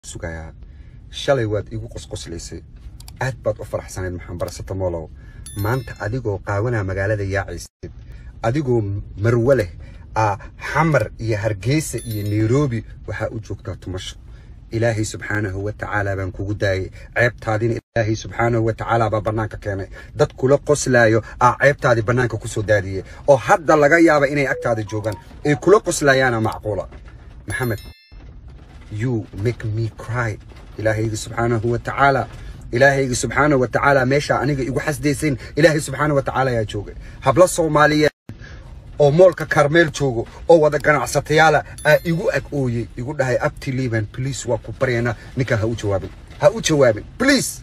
sugayaa shalay waad igu qosqoslaysay aad baad u faraxsanayd maxaan barasata moolow maanta adigoo qaawanaa magaalada yaacaysid adigoo marwe leh aa xamar iyo hargeysa iyo nairobi waxaa u joogtaa tumasho ilaahay subxaanahu wa tacaala baan kugu daayay ceebtaadina ilaahay subxaanahu wa tacaala baa bannaanka keenay dad kula qoslaayo aa ceebtaadii bannaanka ku soo daadiyey oo hadda laga yaaba inay agtaada joogaan ay kula qoslaayaana macquula maxamed you make me cry ilaahaygi subxaanahu wa tacaala ilaahaygi subxaanahu wa tacaala meeshaa aniga igu xasdaysayn ilaahay subxaanahu wa tacaala ayaa joogay hablo soomaaliyeed oo moolka karmeel joogo oo wada ganacsatayaala aa igu ag ooyey igu dhahay abti liban please waa ku baryaynaa ninkaa ha u jawaabin ha u jawaabin please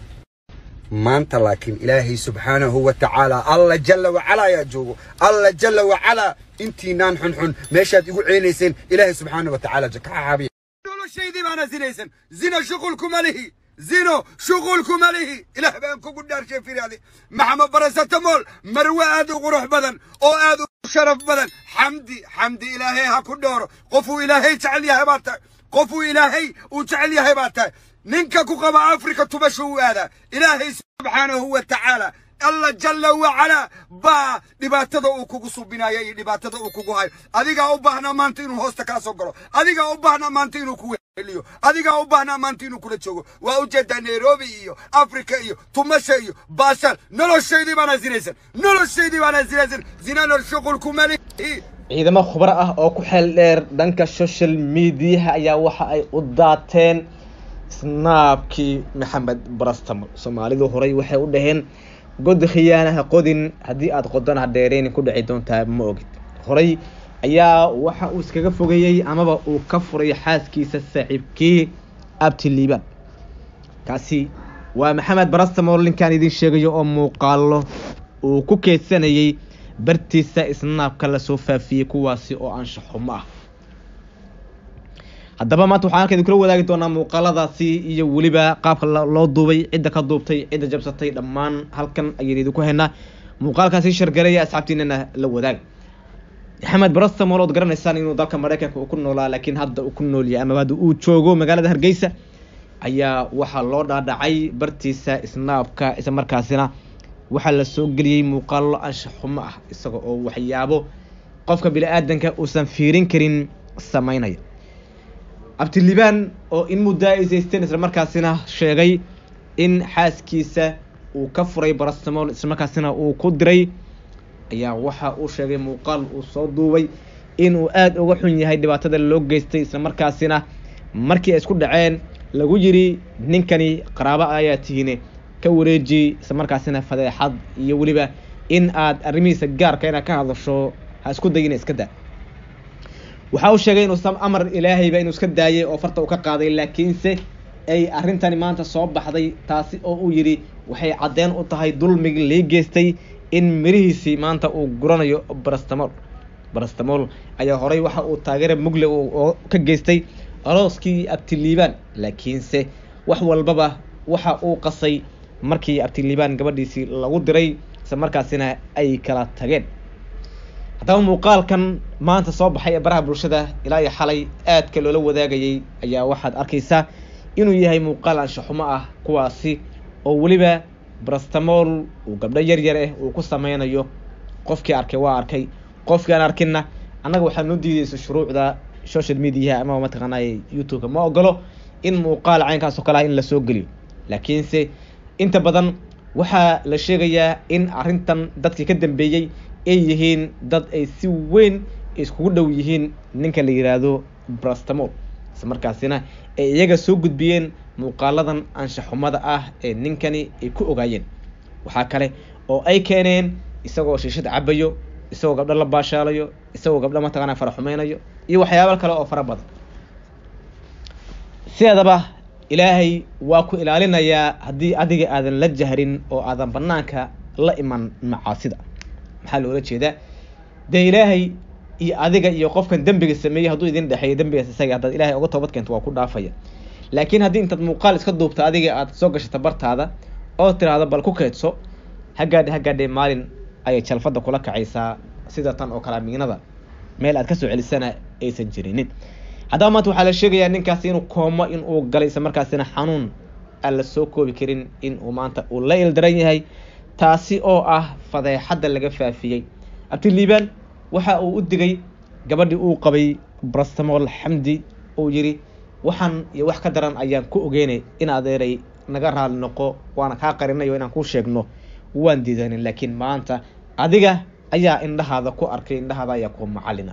maanta laakiin ilaahay subxaanahu wa tacaala alla jalla wacalaa ayaa joogo alla jalla wacalaa intiinaan xunxun meeshaad igu ceynayseen ilaahay subxaanahu wa tacaala ka xaabiya noloshaydii baana zinaysan zina shuqulkuma lihi zino shuqulkuma lihi ilaah baan kugu dhaarshay firaadi maxamed barasatamool marwe aad u qurux badan oo aad u sharaf badan xamdi xamdi ilaahay ha ku dhooro qofuu ilaahay jecel yahay baa tahay qofuu ilaahay uu jecel yahay baa tahay ninka ku qaba afrika tubasha u aadaa ilaahay subxaanahu wa tacaala alla jalla wacalaa baa dhibaatada uu kugu subinaya iyo dhibaatada uu kugu hayo adigaa u baahnaa maanta inuu hoosta kaa soo galo adigaa u baahnaa maanta inuu ku weheliyo adigaa u baahnaa maanta inuu kula joogo waa ujeedaa nairobi iyo afrika iyo tumasha iyo baashal noloshaydii baana zinaysan noloshaydii baana zinaysan zinana shuqulkuma lihi ciidamo khubaro ah oo ku xeel dheer dhanka social mediaha ayaa waxa ay u daateen snaabkii maxamed barastam soomaalidu horay waxay u dhaheen god khiyaanaha qodin haddii aada qodana dheereynin ku dhici doontaa ma ogid horay ayaa waxa uu iskaga fogeeyey amaba uu ka furay xaaskiisa saaxiibkii abti liibaan kaasi waa maxamed barastam oo linkaan idin sheegayo oo muuqaalo uu ku keedsanayey bartiisa isnaabka lasoo faafiyey kuwaasi oo anshaxumo ah haddaba maanta waxaan halka idinkula wadaagi doonaa muuqaaladaasi iyo weliba qaabka loo duubay cidda ka duubtay cidda jabsatay dhammaan halkan ayaynu idinku haynaa muuqaalkaasi shargalaya asxaabtiinana la wadaag maxamed barastamol ood garanaysaan inuu dalka maraykanka uu ku noolaa laakiin hadda uu ku noolyahay amaba hadda uu joogo magaalada hargeysa ayaa waxaa loo dhaadhacay bartiisa snaabka isla markaasina waxaa la soo geliyey muuqaalo anshaxumo ah isaga oo waxyaabo qofka bini-aadanka uusan fiirin karin sameynaya abtilibaan oo in muddaa aysaysteen isla markaasina sheegay in xaaskiisa uu ka furay barastamol isla markaasina uu ku diray ayaa waxa uu sheegay muuqaal uu soo duubay inuu aada uga xun yahay dhibaatada loo geystay isla markaasina markii ay isku dhaceen lagu yiri ninkani qaraabo ayaa tihiine ka wareeji isla markaasina fadeexad iyo weliba in aad arrimihiisa gaarka inaad ka hadasho ha isku dayina iska daa waxa uu sheegay inuusan amar ilaahayba inuu iska daayay oo farta uu ka qaaday laakiinse ay arrintani maanta soo baxday taasi oo uu yidhi waxay caddeen u tahay dulmigi lii geystay in mirihiisii maanta uu guranayo barastamol barastamol ayaa horay waxa uu taageera mugle oo ka geystay arooskii abtiliibaan laakiinse wax walbaba waxa uu qasay markii abtiliibaan gabadhiisii lagu diray isla markaasina ay kala tageen haddaba muuqaalkan maanta soo baxay ee baraha bulshada ilaa iyo xalay aadka loola wadaagayay ayaa waxaad arkaysaa inuu yahay muuqaal anshaxumo ah kuwaasi oo weliba barastamol uu gabdho yar yar ah uu ku sameynayo qofkii arkay waa arkay qofkii aan arkinna annaga waxaa noo diideysa shuruucda social mediaha ama mataqaanay youtube-ka ma ogolo in muuqaal caynkaas oo kale ah in lasoo geliyo laakiinse inta badan waxaa la sheegayaa in arrintan dadkii ka dambeeyey ay yihiin dad ay si weyn iskugu dhow yihiin ninka la yidhaahdo brastamol isla markaasina ay iyaga soo gudbiyeen muuqaaladan anshaxumada ah ee ninkani ay ku ogaayeen waxaa kale oo ay keeneen isagoo shiishad cabayo isagoo gabdho la baashaalayo isagoo gabdho mataqaana fara xumeynayo iyo waxyaaba kale oo fara badan sideedaba ilaahay waa ku ilaalinayaa haddii adiga aadan la jahrin oo aadan banaanka la iman macaasida maxaa loola jeedaa dee ilaahay iyo adiga iyo qofkan dembiga sameeyey hadduu idin dhexeeyo dembigaas isaga haddaad ilahay uga toobad keento waa ku dhaafaya laakiin haddii intaad muuqaal iska duubta adiga aad soo gashata bartaada oo tiraahdo bal ku keedso hagaadhe hagaadhe maalin ayay jalfadda kula kacaysaa sida tan oo kale miinada meel aad kasoo celisana aysan jirinin haddaba maanta waxaa la sheegayaa ninkaasi inuu koomo in uu galay isla markaasina xanuun aan la soo koobi karin in uu maanta uu la ildaran yahay taasi oo ah fadeexadda laga faafiyey abdiliibaan waxa uu u digay gabadhii uu qabay brastamol xamdi uu yidhi waxaan iyo wax ka daran ayaan ku ogeynay in adeeray naga raali noqo waana kaa qarinayo inaan kuu sheegno waan diidanin laakiin maanta adiga ayaa indhahaada ku arkay indhahaada ayaa ku macalina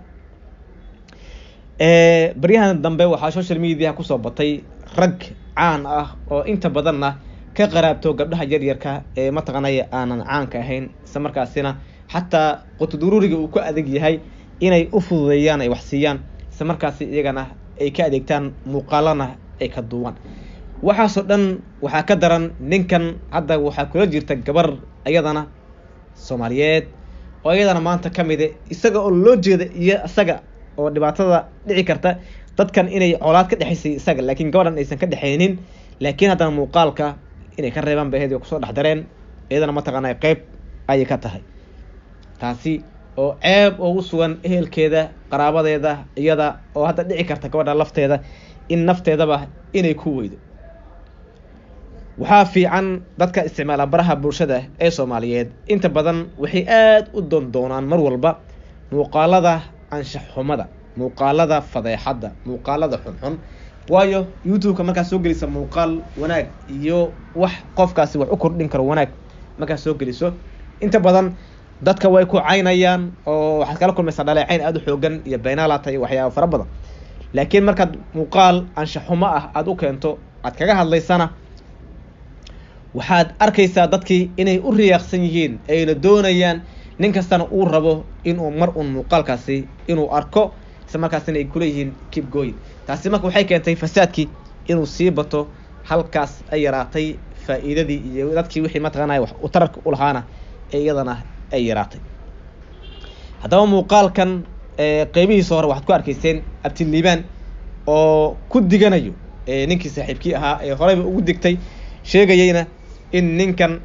baryahan dambe waxaa social media kusoo batay rag caan ah oo inta badanna ka qaraabto gabdhaha yaryarka ee mataqaanaya aanan caanka ahayn isla markaasina xataa qutuduruuriga uu ku adeeg yahay inay u fududeeyaan ay wax siiyaan isla markaasi iyagana ay ka adeegtaan muuqaalana ay ka duuban waxaasoo dhan waxaa ka daran ninkan hadda waxaa kula jirta gabar iyadana soomaaliyeed oo iyadana maanta ka mide isaga oo loo jeeda iyo isaga oo dhibaatada dhici karta dadkan inay colaad ka dhexaysay isaga laakiin gabadhan aysan ka dhexaynin laakiin haddana muuqaalka inay ka reebaan bay ahayd kusoo dhex dareen iyadana mataqaana qeyb ayay ka tahay taasi oo ceeb ugu sugan ehelkeeda qaraabadeeda iyada oo hadda dhici karta gabadha lafteeda in nafteedaba inay ku weydo waxaa fiican dadka isticmaala baraha bulshada ee soomaaliyeed inta badan waxay aada u doondoonaan mar walba muuqaalada anshax xumada muuqaalada fadeexadda muuqaalada xunxun waayo youtube-ka markaad soo gelisa muuqaal wanaag iyo wax qofkaasi wax u kordhin karo wanaag markaad soo geliso inta badan dadka way ku caynayaan oo waxaad kala kulmaysaa dhaleecayn aada u xoogan iyo baynaalata iyo waxyaaba fara badan laakiin markaad muuqaal anshax xumo ah aada u keento aad kaga hadlaysana waxaad arkaysaa dadkii inay u riyaaqsan yihiin ayna doonayaan nin kastana uu rabo inuu mar un muuqaalkaasi inuu arko isla markaasina ay kuleeyihiin keep going taasi marka waxay keentay fasaadkii inuu sii bato halkaas ay yaraatay faa'iidadii iyo dadkii wixii mataqaanaya wax u tararka u lahaana ee iyadana ay yaraatay haddaba muuqaalkan qeybihiisa hore waxaad ku arkayseen abtiliibaan oo ku diganayo ninkii saaxiibkii ahaa ee horeyba ugu digtay sheegayeyna in ninkan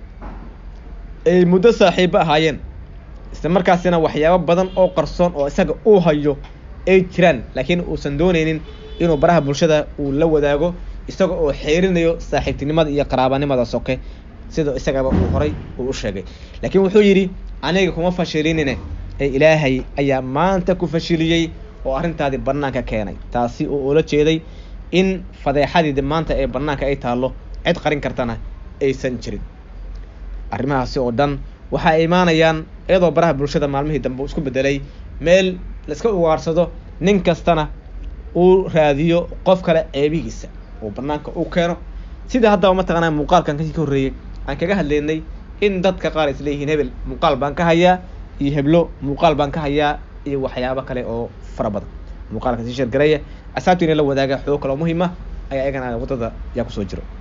ay muddo saaxiibo ahaayeen isla markaasina waxyaabo badan oo qarsoon oo isaga uu hayo ay jiraan laakiin uusan dooneynin inuu baraha bulshada uu la wadaago isaga oo xeerinayo saaxiibtinimada iyo qaraabanimada soke sida isagaba uu horay uu u sheegay laakiin wuxuu yidhi aniga kuma fashilinine ee ilaahay ayaa maanta ku fashiliyey oo arrintaadii banaanka keenay taasi oo ula jeeday in fadeexadiidi maanta ee banaanka ay taallo cid qarin kartana aysan jirin arrimahaasi oo dhan waxa ay imaanayaan iyadoo baraha bulshada maalmihii dambe uu isku bedelay meel laiska ugaarsado nin kastana uu raadiyo qof kale ceebihiisa uu banaanka u keeno sida haddaba mataqaanaa muuqaalkan kasii ka horreeyey aan kaga hadlaynay in dadka qaar is leeyihiin hebel muuqaal baan ka hayaa iyo heblo muuqaal baan ka hayaa iyo waxyaabo kale oo fara badan muuqaalka sii shargareeya asaabtiina la wadaaga xoog kale oo muhiima ayaa iyagana waddada yaa kusoo jiro